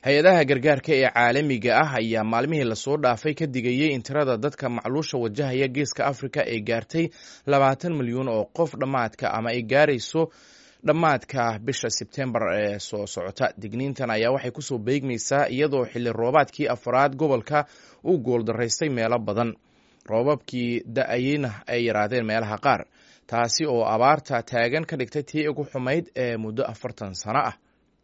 hay-adaha gargaarka ee caalamiga ah ayaa maalmihii lasoo dhaafay ka digayey in tirada dadka macluusha wajahaya geeska afrika ay gaartay labaatan milyuun oo qof dhammaadka ama ay gaarayso dhammaadka bisha sebtembar ee soo socota digniintan ayaa waxay kusoo beegmaysaa iyadoo xilli roobaadkii afraad gobolka uu gooldaraystay meelo badan roobabkii da-ayeyna ay yaraadeen meelaha qaar taasi oo abaarta taagan ka dhigtay tii ugu xumayd ee muddo afartan sano ah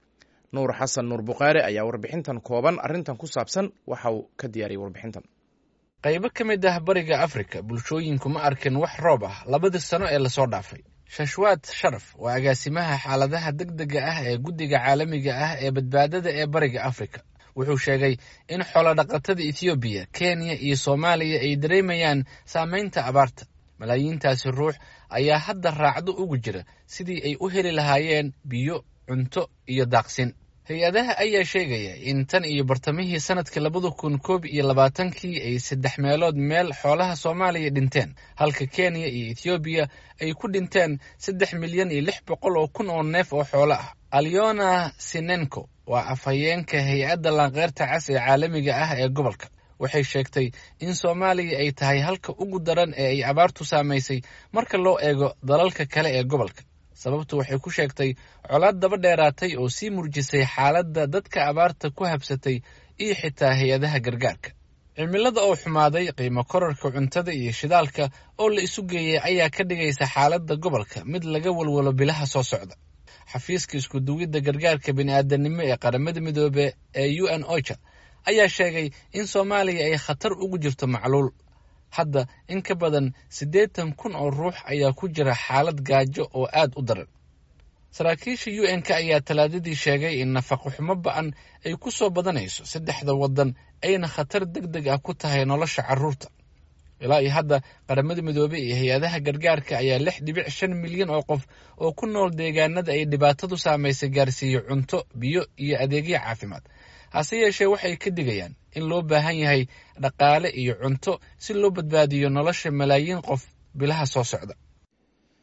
nuur xasan nuur bukhaari ayaa warbixintan kooban arrintan ku saabsan waxa uu ka diyaariyey warbixintan qaybo ka mid ah bariga afrika bulshooyinku ma arkin wax roob ah labadii sano ee lasoo dhaafay shashwaad sharaf waa agaasimaha xaaladaha degdega ah ee guddiga caalamiga ah ee badbaadada ee bariga afrika wuxuu sheegay in xoolodhaqatada ethoobiya kenya iyo soomaaliya ay dareemayaan saameynta abaarta malaayiintaasi ruux ayaa hadda raacdo ugu jira sidii ay u heli lahaayeen biyo cunto iyo daaqsin hay-adaha ayaa sheegaya in tan iyo bartamihii sanadkii labada kun koob iyo labaatankii ay saddex meelood meel xoolaha soomaaliya dhinteen halka kenya iyo ethoobiya ay ku dhinteen saddex milyan iyo lix boqol oo kun oo neef oo xoolo ah alyona sinenko waa afhayeenka hay-adda laanqeyrta cas ee caalamiga ah ee gobolka waxay sheegtay in soomaaliya ay tahay halka ugu daran ee ay abaartu saamaysay marka loo eego dalalka kale ee gobolka sababtu waxay ku sheegtay colaad daba dheeraatay oo sii murjisay xaaladda dadka abaarta ku habsatay iyo xitaa hay-adaha gargaarka cimilada oo xumaaday qiimo korarka cuntada iyo shidaalka oo la isu geeyey ayaa ka dhigaysa xaaladda gobolka mid laga walwalo bilaha soo socda xafiiska iskuduwidda gargaarka bini'aadanimo ee qaramada midoobe ee u n ocha ayaa sheegay in soomaaliya ay khatar ugu jirto macluul hadda in ka badan siddeetan kun oo ruux ayaa ku jira xaalad gaajo oo aad u daran saraakiisha u n k ayaa talaadadii sheegay in nafaqo xumo ba-an ay ku soo badanayso saddexda waddan ayna khatar deg deg ah ku tahay nolosha carruurta ilaa iyo hadda qaramada midoobey iyo hay-adaha gargaarka ayaa lix dhibic shan milyan oo qof oo ku nool deegaanada ay dhibaatadu saamaysay gaarsiiyo cunto biyo iyo adeegyo caafimaad hase yeeshee waxay ka digayaan in loo baahan yahay dhaqaale iyo cunto si loo badbaadiyo nolosha malaayiin qof bilaha soo socda